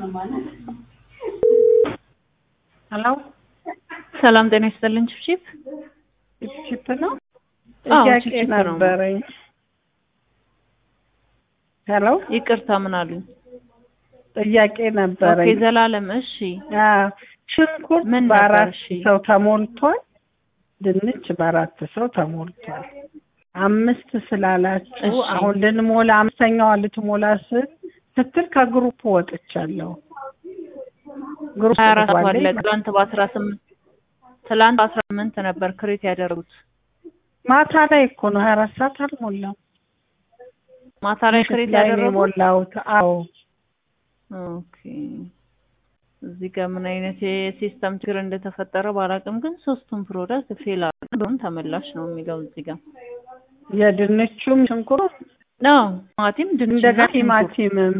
ሄሎ ሰላም ጤና ይስጥልን። ቺፕ ቺፕ ነው። አዎ፣ ጥያቄ ቺፕ ነው። ነበረኝ። ሄሎ ይቅርታ ምን አሉኝ? ጥያቄ ኦኬ ነበረኝ። ዘላለም እሺ። አዎ፣ ሽንኩርት ምን ነበር? በአራት እሺ። ሰው ተሞልቷል። ድንች በአራት ሰው ተሞልቷል። አምስት ስላላችሁ እሺ። አሁን ልንሞላ አምስተኛዋ ልትሞላ ስል ስትል ከግሩፕ ወጥቻለሁ። ግሩፕ ሀያ አራት ገባለኝ ባለ ትላንት በአስራ ስምንት ትላንት በአስራ ስምንት ነበር ክሬት ያደረጉት ማታ ላይ እኮ ነው። ሀያ አራት ሰዓት አልሞላም። ማታ ላይ ምሽት ክሬት ላይ ነው ያደረጉት። የሞላሁት። አዎ ኦኬ እዚህ ጋር ምን አይነት የሲስተም ችግር እንደተፈጠረ ባላውቅም ግን ሶስቱም ፕሮዳክት ፌል አድርገው ተመላሽ ነው የሚለው እዚህ ጋር የድንቹም ሽንኩርት ነው። ቲማቲም ድንች እንደገና እና ሽንኩርት። ቲማቲምም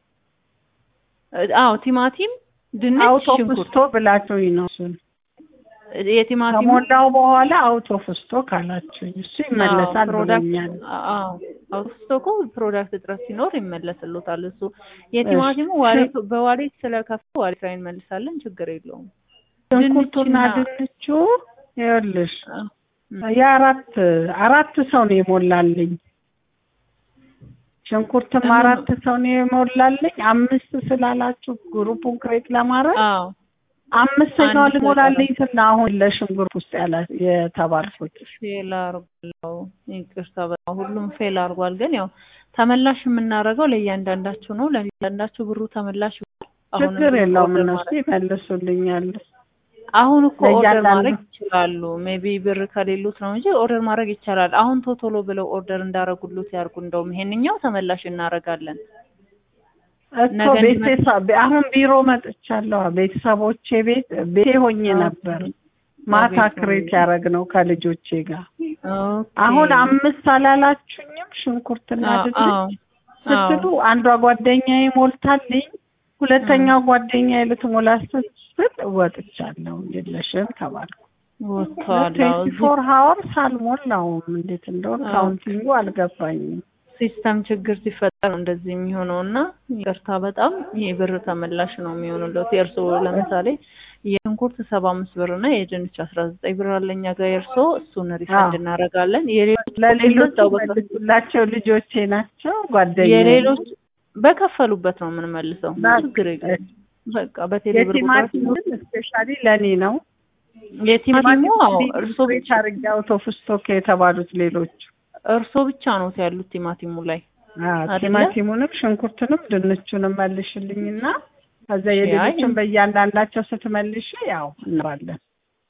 አዎ ቲማቲም ድንች አውቶ ሽንኩርት ፍስቶ ብላችሁኝ ነው እሱን የቲማቲም ከሞላው በኋላ አውቶ ፍስቶ ካላችሁኝ እሱ ይመለሳል ብሎኛል። አውቶስቶኮ ፕሮዳክት እጥረት ሲኖር ይመለስሎታል። እሱ የቲማቲሙ ዋሌት በዋሌት ስለከፈ ዋሌት ላይ እንመልሳለን፣ ችግር የለውም። ሽንኩርቱና ድንችና- ድንቹ ይኸውልሽ አ- የአራት አራት ሰው ነው የሞላልኝ። ሽንኩርትም እምን- አራት ሰው ነው የሞላልኝ። አምስት ስላላችሁ ግሩፑን ክሬት ለማድረግ አዎ አምስተኛው አንድ ልሞላልኝ ስል ነው አሁን ለሽንኩርት ውስጥ ያለ የተባልኩት። ፌል አርጓል። ይቅርታ በጣም ሁሉም ፌል አርጓል። ግን ያው ተመላሽ የምናደርገው ለእያንዳንዳችሁ ነው። ለእያንዳንዳችሁ ብሩ ተመላሽ ይሆናል። አሁንም ችግር ብሩ የለውም ኦርደር እነሱ ማድረግ- ይመልሱልኛል። አሁን እኮ ኦርደር ለእያንዳንዱ- ማድረግ ይችላሉ። ሜቢ ብር ከሌሉት ነው እንጂ ኦርደር ማድረግ ይቻላል። አሁን ቶቶሎ ብለው ኦርደር እንዳረጉሉት ያርጉ። እንደውም ይሄንኛው ተመላሽ እናደርጋለን። እኮ ነገ ቤተሰብ አሁን ቢሮ መጥቻለሁ። ቤተሰቦቼ ቤት ቤቴ ሆኜ ነበር ማታ በቤት ክሬት ሆኜ። ያደረግ ነው ከልጆቼ ጋር። ኦኬ። አሁን አምስት አላላችሁኝም? ሽንኩርትና አዎ፣ ድንች አዎ፣ ስትሉ አዎ። አንዷ ጓደኛዬ ሞልታልኝ፣ ሁለተኛው ጓደኛዬ ልትሞላ ስትል ወጥቻለሁ። የለሽም ተባልኩ። ወጥተዋል። አዎ፣ ትዌንቲ እዚህ ፎር ሀወርስ አልሞላውም። እንዴት እንደሆነ አዎ። ካውንቲንጉ አልገባኝም። ሲስተም ችግር ሲፈጠር ነው እንደዚህ የሚሆነው እና ይቅርታ በጣም ይሄ ብር ተመላሽ ነው የሚሆንለት። የእርስዎ ለምሳሌ የሽንኩርት ሰባ አምስት ብር እና የድንች አስራ ዘጠኝ ብር አለ እኛ ጋር የእርስዎ እሱን ሪፈንድ አዎ። እናደርጋለን። የሌሎች ለሌሎች በዛው በከ- መልሱላቸው፣ ልጆቼ ናቸው ጓደኛዬ የሌሎች በከፈሉበት ነው የምንመልሰው። ና- ችግር የለም። በቃ በቴሌብር የቲማቲም ግን ስፔሻሊ ለእኔ ነው። የቲማቲሙ አዎ እርሶ ቤት አድርጌ አውቶ ፍስቶክ የተባሉት ሌሎች እርሶ ብቻ ነው ያሉት ቲማቲሙ ላይ አዎ፣ አይደለ? ቲማቲሙንም ሽንኩርትንም ድንቹንም መልሽልኝና ከዛ አይ፣ የሌሎችን በእያንዳንዳቸው ስትመልሽ ያው እንራለን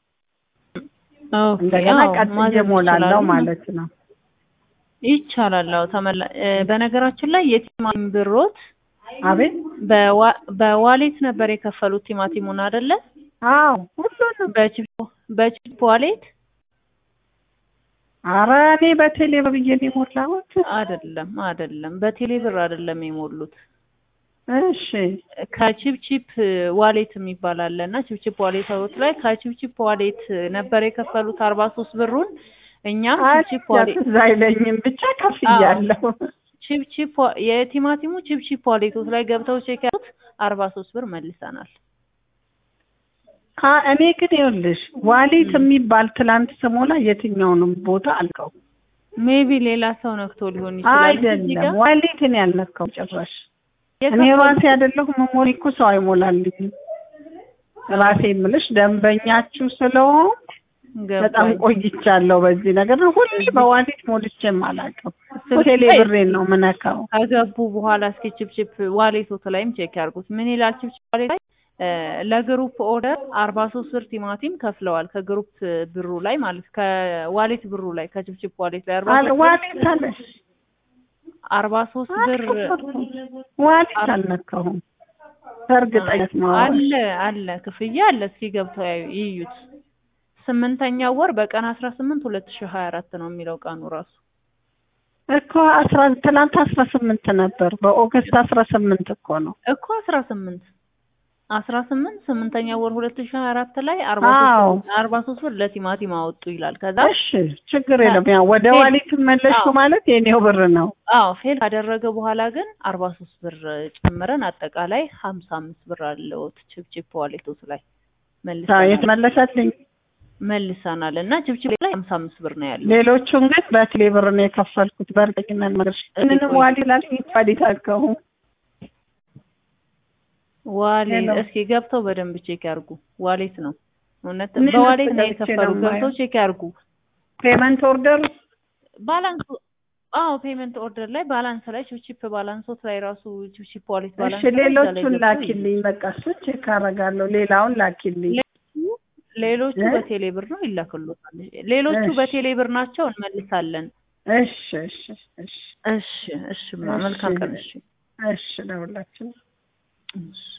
ኦኬ እንደገና አዎ ቀጥዬ ማዘዝ እሞላለሁ ይችላሉ። ማለት ነው። ይቻላል። አዎ ተመላ እ፣ በነገራችን ላይ የቲማቲም ብሮት አቤት በዋ- በዋሌት ነበር የከፈሉት ቲማቲሙን አይደለ? አዎ ሁሉንም በቺፕ በቺፕ ዋሌት ኧረ እኔ በቴሌ ብዬ ነው የሞላሁት። አይደለም አይደለም፣ በቴሌ ብር አይደለም የሞሉት። እሺ ከቺፕቺፕ ዋሌት የሚባል አለ እና ቺፕቺፕ ዋሌት አውት ላይ ከቺፕቺፕ ዋሌት ነበር የከፈሉት አርባ ሶስት ብሩን እኛም ቺፕቺፕ ዋሌት ትዝ አይለኝም ብቻ ከፍያለሁ። ቺፕቺፕ ዋ- የቲማቲሙ ቺፕቺፕ ዋሌቶች ላይ ገብተው ቼክ ያሉት አርባ ሶስት ብር መልሰናል። አ እኔ ግን ይኸውልሽ ዋሌት የሚባል ትላንት ስሞላ የትኛውንም ቦታ አልቀው ሜቢ ሌላ ሰው ነክቶ ሊሆን ይችላል። እዚህ አይደለም ጋር ዋሌትን ያልነካው ጭራሽ እኔ የከፈሉት- ራሴ አይደለሁ መሞሪ እኮ ሰው አይሞላልኝም። ራሴ የምልሽ ደንበኛችሁ ስለሆን በጣም ገባኝ። ቆይቻለሁ በዚህ ነገር ነው። ሁሌ በዋሌት ሞልቼም አላውቅም። ስልክ ሆቴሌ ላይ ብሬን ነው ምነካው። ከገቡ በኋላ እስኪ ቺፕቺፕ ዋሌቶት ላይም ቼክ ያርጉት። ምን ይላል ቺፕቺፕ ዋሌት ላይ እ፣ ለግሩፕ ኦርደር አርባ ሶስት ብር ቲማቲም ከፍለዋል። ከግሩፕ ብሩ ላይ ማለት ከዋሌት ብሩ ላይ ከቺፕቺፕ ዋሌት ላይ አርባ አለ ሶስት ብር ዋሌት አለ አርባ ሶስት ብር ዋሌት አልነካሁም። በእርግጠኝነት ነው አለ አለ ክፍያ አለ። እስኪ ገብተው ያዩ- ይዩት። ስምንተኛው ወር በቀን አስራ ስምንት ሁለት ሺህ ሀያ አራት ነው የሚለው ቀኑ ራሱ እኮ አስራ ትናንት አስራ ስምንት ነበር። በኦገስት አስራ ስምንት እኮ ነው። እኮ አስራ ስምንት አስራ ስምንት ስምንተኛ ወር ሁለት ሺህ ሀያ አራት ላይ አርባ አዎ። ሶስት አርባ ሶስት ብር ለቲማቲም አወጡ ይላል። ከዛ እሺ ችግር የለም። ያው ወደ ፌል- ዋሊት መለስኩ አዎ። ማለት የኔው ብር ነው። አዎ ፌል ካደረገ በኋላ ግን አርባ ሶስት ብር ጨምረን አጠቃላይ ሀምሳ አምስት ብር አለውት ችፕችፕ ዋሌቶት ላይ አዎ፣ መልሰናል የተመለሰልኝ መልሰናል እና ችፕችፕ ላይ ሀምሳ አምስት ብር ነው ያለው። ሌሎቹን ግን በቴሌ ብር ነው የከፈልኩት። በእርግጠኝነት መግረሽ ምንም ቆይ። ዋሊት ላልኝ ዋሊት አልከው ዋሌ ሄሎ። እስኪ ገብተው በደንብ ቼክ ያርጉ። ዋሌት ነው እውነት እኔ በዋሌት ነው ገብቼ የከፈሉ። ነው ገብተው የማየው። ቼክ ያርጉ። ፔመንት ኦርደር ባላንስ አዎ ፔመንት ኦርደር ላይ ባላንስ ላይ ቺፕ ባላንሶት ላይ ራሱ ቺፕ ዋሌት ባላንስ እሺ፣ ላይ እዛ ላይ ሌሎቹን ገብተው ላኪልኝ። በቃ እሱን ቼክ አደርጋለሁ። ሌላውን ላኪልኝ። ሌሎቹ ሌሎቹ እ? በቴሌ ብር ነው ይላክሎታል። ሌሎቹ እሺ። በቴሌ ብር ናቸው እንመልሳለን። እሺ፣ እሺ፣ እሺ፣ እሺ እሺ ማ እሺ። መልካም ቀን እሺ እሺ፣ ለሁላችን እሺ